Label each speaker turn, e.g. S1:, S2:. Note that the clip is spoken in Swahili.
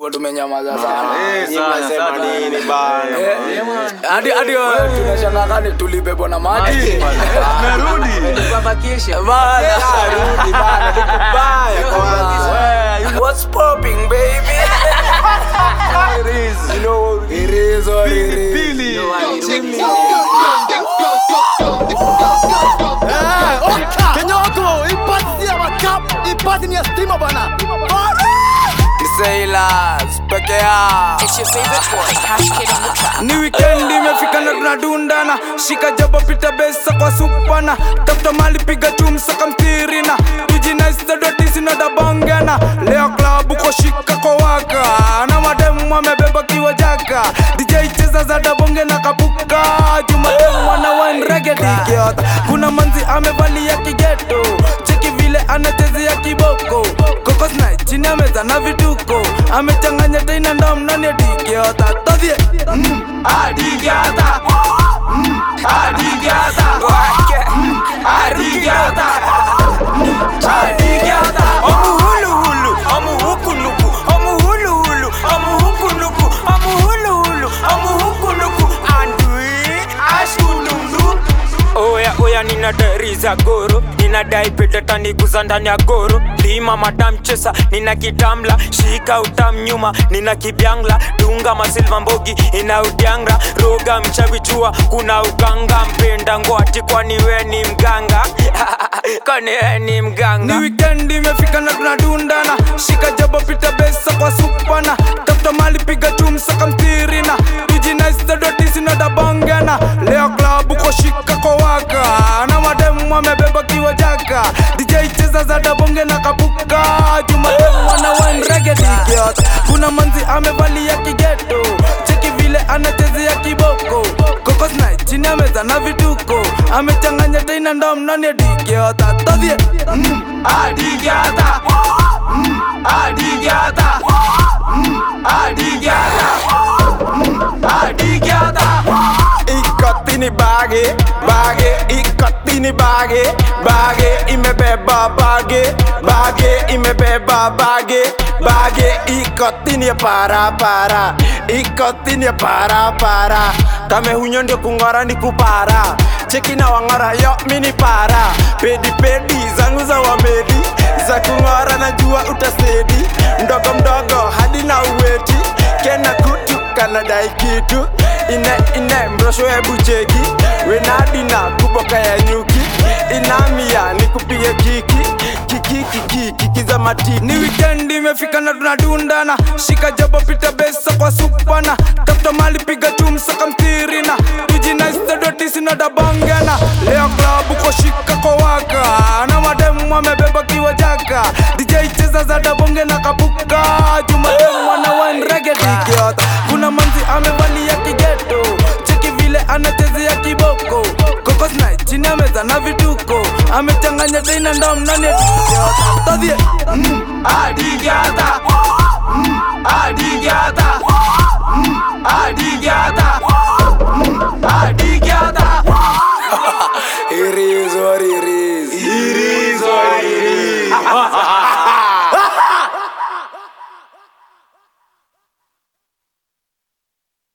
S1: hapo tumenyamaza sana
S2: Eh,
S3: Nyinyi
S2: sana,
S3: mnasema
S2: sana.
S3: nini bana?
S1: Eh, hadi hadi wewe tunashangaa kani tulibebwa na maji
S2: Merudi.
S1: bana
S3: Rudi bana, ni kubaya kwanza.
S1: what's popping baby
S3: It is, you know,
S1: it is what it is
S2: Pili.
S4: Kenyoko, ipasi ya makap, ipasi ni ya stima bana.
S1: Sailors peke yao
S5: It's your favorite boy, Cash Kid on the track.
S1: ni weekend imefika na tunadundana shika jabo pita besa kwa supana tafuta mali piga tumsaka mtirina tujinaistadotisinadabongena leo klabu koshika kwa waka na mademu amebeba kiwa jaka dj cheza za dabonge na kapuka jumademu ana wanregedikiota kuna manzi amevalia kigeto cheki vile anachezea kiboko kokosna chini ya meza na vituko amechanganya teina ndomnani adikiota todhie mm, adikiota mm, adikiota mm, adikiota mm, adikiota omuhuluhulu omuhukuluku omuhuluhulu omuhukuluku omuhuluhulu omuhukuluku andui ashululu
S6: oya oya nina dari za goro ninadai petetaniguza ndani ya goro lima madam chesa nina kitamla shika utam nyuma nina kibyangla dunga masilva mbogi ina udyangra roga mchavichua kuna uganga mpenda ngwati kwani we ni mganga kwani we ni
S1: ni
S6: mganga
S1: weekend imefika na tunadundana shika jabo pita besa kwa supana tafuta mali piga tumsaka mtirina tujinaistadotisinadabongena leo klabu koshika kwa waka na mademu amebeba kiwa jaka dj cheza za dabonge na kapuka jumademu ana wanregedikiota kuna manzi amevalia kigeto cheki vile anachezea kiboko kokosna chini ya meza na vituko amechanganya teina ndomnani adikiota todhie mm, adikiota mm, adikiota mm, adikiota mm, adikiota
S3: Ikotini bage, bage, ikotini bage, bage, imebeba bage, bage, imebeba bage, bage, ikotini ya para para, ikotini ya para para. Kame hunyo ndio kung'ora ni kupara, cheki na wang'ora yo mini para, pedi pedi zangu za wamedi, za kung'ora najua utasedi, mdogo mdogo hadi na uweti, kena kutu kanadai kitu ine ine mrosho hebu cheki wenadina kuboka ya nyuki inamia nikupige kiki kiki kiki kiki za matiki
S1: ni weekend imefika na tunadundana shika jabo pita besa kwa supana tafuta mali piga tumsaka mtirina tujinaistadotisinadabongena leo klabu koshika kwa waka na mademu amebeba kiwa jaka dj cheza za dabonge na kapuka jumademu ana wanregedikiota kuna manzi amevalia kigeto cheki vile anachezea kiboko kokosna chini ya meza na vituko amechanganya teina ndomnani adikiota todhie mm, adikiota mm, adikiota mm, adikiota